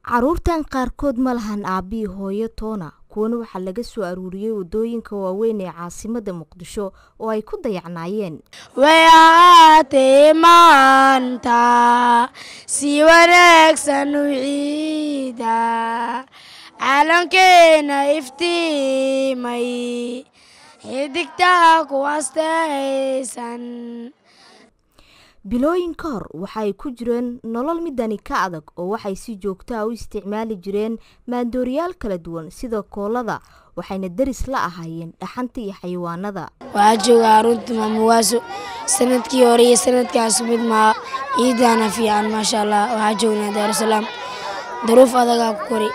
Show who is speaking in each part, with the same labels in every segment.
Speaker 1: caruurtan qaarkood ma lahan aabbihii hooyo toona kuwana waxaa laga soo aruuriyey wadooyinka waaweyn ee caasimada muqdisho oo ay ku dayacnaayeen
Speaker 2: way ahaatee maanta si wanaagsan u ciida calankeena iftiimay xidigtaa ku astaysan
Speaker 1: bilooyin ka hor waxa ay ku jireen nolol midani ka adag oo waxay si joogtaa u isticmaali jireen maandooriyaal kala duwan sida koolada waxayna deris la ahaayeen dhaxanta iyo xayawaanada
Speaker 2: waxaa jooga arunta maamuwaaso sanadkii hore iyo sanadkaas mid maa ciidana fiican maasha allah waxaa joognaa daarusalaam daruuf adagaa ku kori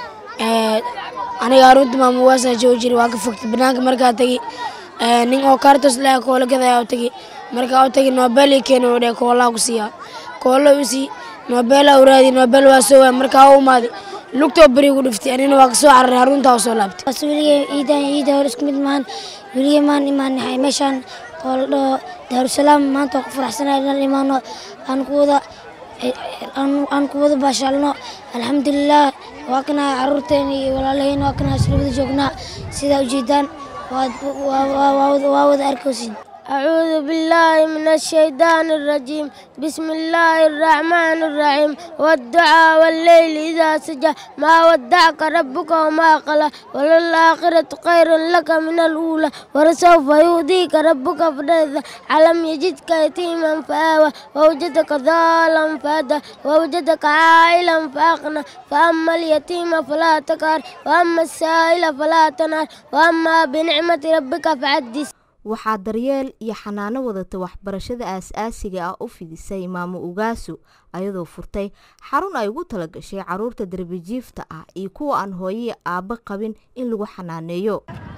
Speaker 2: aniga arunta maamuwaasa joogi jira waa ka fogtay banaanka markaa tegi nin oo kaartos laha koola gadaya u tegi markaa u tagi noobel ii keena u dheh koolaa ku siiyaa koola u sii noobela u raadi noobel waa soo waa markaa u imaaday lugtoo beri gu dhiftay anina waa kasoo cararay haruntaa u soo laabtay
Speaker 3: bas weligay ciidan ciida hore isku mid maahan weligay maan imaanahay meeshaan oo la dhaho daarusalaam maanta waa ku faraxsanahay inaan imaano aan ku wada aan ku wada baashaalno alxamdulilah waa kana caruurteena iyo walaalaheyna waa kana islawada joognaa sidaa ujeedaan waa wada arkaysin
Speaker 4: أعوذ بالله من الشيطان الرجيم بسم الله الرحمن الرحيم والدعاء والليل إذا سجى ما ودعك ربك وما قلى وللآخرة خير لك من الأولى ولسوف يؤذيك ربك فترضى ألم يجدك يتيما فآوى ووجدك ضالا فهدى ووجدك عائلا فأغنى فأما اليتيم فلا تقهر وأما السائل فلا تنهر وأما بنعمة ربك فحدث
Speaker 1: waxaa daryeel iyo xanaano wadata waxbarashada aas-aasiga ah u fidisay maamo ugaasu ayadoo furtay xarun ay ugu talagashay caruurta darbijiifta ah iyo kuwa aan hooye aabbo qabin in lagu xanaaneeyo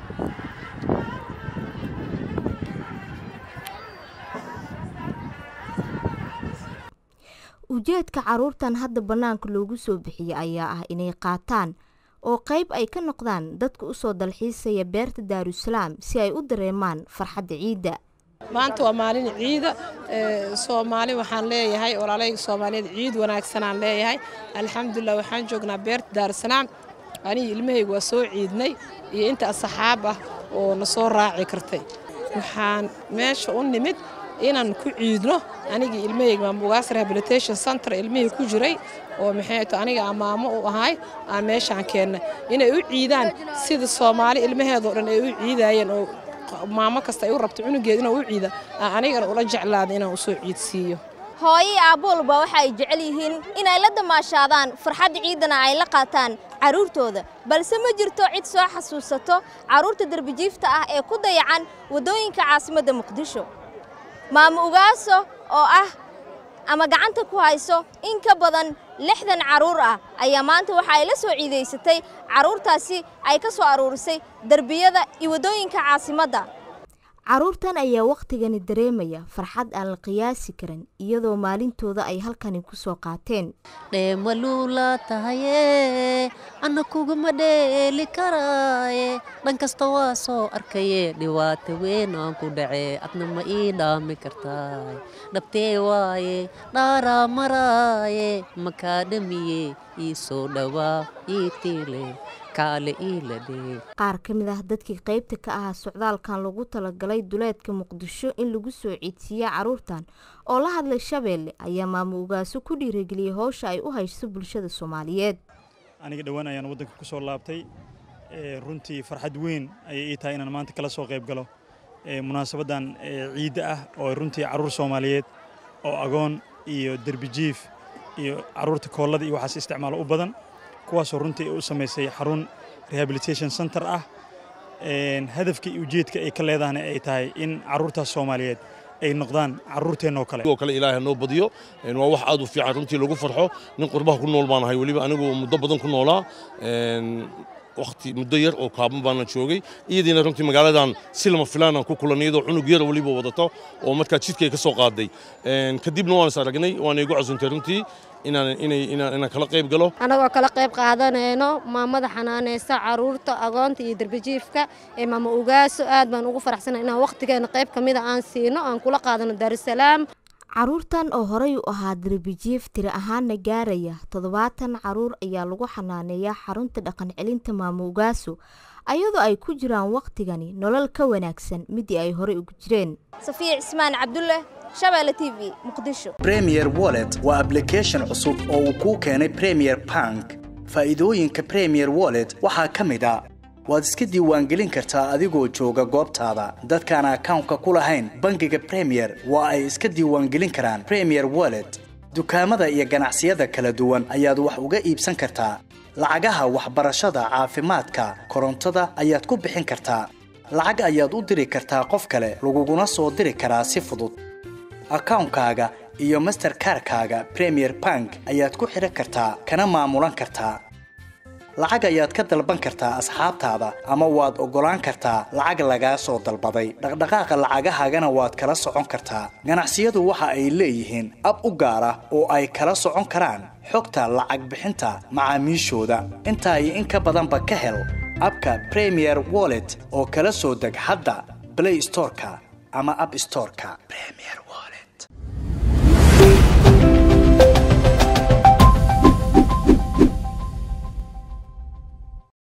Speaker 1: ujeedka caruurtan hadda bannaanka loogu soo bixiyay ayaa ah inay qaataan oo qayb ay ka noqdaan dadka usoo dalxiisaya beerta daarusalaam si ay u dareemaan farxadda ciidda
Speaker 5: maanta waa maalin ciida soomaali waxaan leeyahay walaalayga soomaaliyeed ciid wanaagsanaan leeyahay alxamdulilah waxaan joognaa beerta daarusalaam anigi ilmahayga waa soo ciidnay iyo inta asxaab ah oo na soo raaci kartay waxaan meesha u nimid inaan ku ciidno anigii ilmahayga maamugaas rehabilitation center ilmihii ku jiray oo maxay to aniga amaamo u ahay aan meeshaan keennay inay u ciidaan sida soomaali ilmaheedoo dhan ay u ciidaayeen oo maamo kasta ay u rabto cunugeed inuu u ciida aan anigana ula jeclaada inaan usoo ciidsiiyo
Speaker 6: hooyo aabbo walba waxa ay jecel yihiin inay la damaashaadaan farxadda ciidana ay la qaataan carruurtooda balse ma jirto cid soo xasuusato carruurta derbijiifta ah ee ku dayacan waddooyinka caasimadda muqdisho maamo ugaaso oo ah ama gacanta ku hayso in ka badan lixdan carruur ah ayaa maanta waxa ay la soo ciidaysatay carruurtaasi ay ka soo aruurisay derbiyada iyo waddooyinka caasimadda
Speaker 1: caruurtan ayaa wakhtigani dareemaya farxad aan la qiyaasi karin iyadoo maalintooda ay halkani ku soo qaateen
Speaker 7: dheemaluula tahaye anna kuguma dheeli karaaye dhan kasta waa soo arkaye dhibaato weyn aan ku dhacee adna ma ii dhaami kartaay dhabtee waaye dhaaraa maraaye makaa dhamiye ii soo dhowaa ii tiile
Speaker 1: qaar ka mid ah dadkii qaybta ka ahaa socdaalkan lagu talagalay duleedka muqdisho in lagu soo ciidsiiya caruurtan oo la hadlay shabeelle ayaa maamo ugaaso ku dhiirageliyay howsha ay u hayso bulshada soomaaliyeed
Speaker 8: aniga dhowaan ayaan waddanka ku soo laabtay runtii farxad weyn ayay ii tahay inaan maanta kala soo qayb galo munaasabaddan ciidda ah oo runtii carruur soomaaliyeed oo agoon iyo derbijiif iyo carruurta koollada iyo waxaas isticmaalo u badan kuwaasoo runtii u samaysay xarun rehabilitation center ah hadafka iyo ujeedka ay ka leedahana ay tahay in carruurtaas soomaaliyeed ay noqdaan carruurteennoo kale
Speaker 9: oo kale ilaahay noo badiyo waa wax aad u fiican runtii lagu farxo nin qurbaha ku nool baan ahay weliba anigu muddo badan ku noolaa waqti muddo yar oo kaaban baana joogay iyadiina runtii magaaladan si lama filaanaan ku kulan iyadoo cunug yar weliba wadato oo markaa jidka ay ka soo qaaday kadibna waan is aragnay waana igu casuntay runtii inaan kala qayb galo
Speaker 10: annagoo kala qayb qaadanayno maamada xanaanaysa caruurta agoonta iyo derbijiifka ee maama ugaaso aad baan ugu faraxsana inaan wakhtigeena qayb ka mida aan siino aan kula qaadano daarusalaam
Speaker 1: caruurtan oo horey u ahaa darbijiif tiri ahaana gaaraya toddobaatan caruur ayaa lagu xanaaneeyaa xarunta dhaqan celinta maamo ugaaso ayadoo ay ku jiraan wakhtigani nolol ka wanaagsan midii ay horey ugu jireen
Speaker 6: safiya cismaan cabdulle shabeelle t v muqdisho
Speaker 11: premier wallet waa ablication cusub oo uu kuu keenay premier bank faa'iidooyinka premier wallet waxaa ka mid a waad iska diiwaangelin kartaa adigoo jooga goobtaada dadkaan akawnka ku lahayn bangiga premier waa ay iska diiwaangelin karaan premier wallet dukaamada iyo ganacsiyada kala duwan ayaad wax uga iibsan kartaa lacagaha waxbarashada caafimaadka korontada ayaad ku bixin kartaa lacag ayaad u diri kartaa qof kale laguguna soo diri karaa si fudud akawnkaaga iyo masterkarkaaga premier bank ayaad ku xidhan kartaa kana maamulan kartaa lacag ayaad ka dalban kartaa asxaabtaada ama waad oggolaan kartaa lacag lagaa soo dalbaday dhaqdhaqaaqa lacagahaagana waad kala socon kartaa ganacsiyadu waxa ay leeyihiin ab u gaar ah oo ay kala socon karaan xogta lacag bixinta macaamiishooda intaa iyo in ka badanba ka hel abka premier wallet oo kala soo deg hadda blay storeka ama ab storeka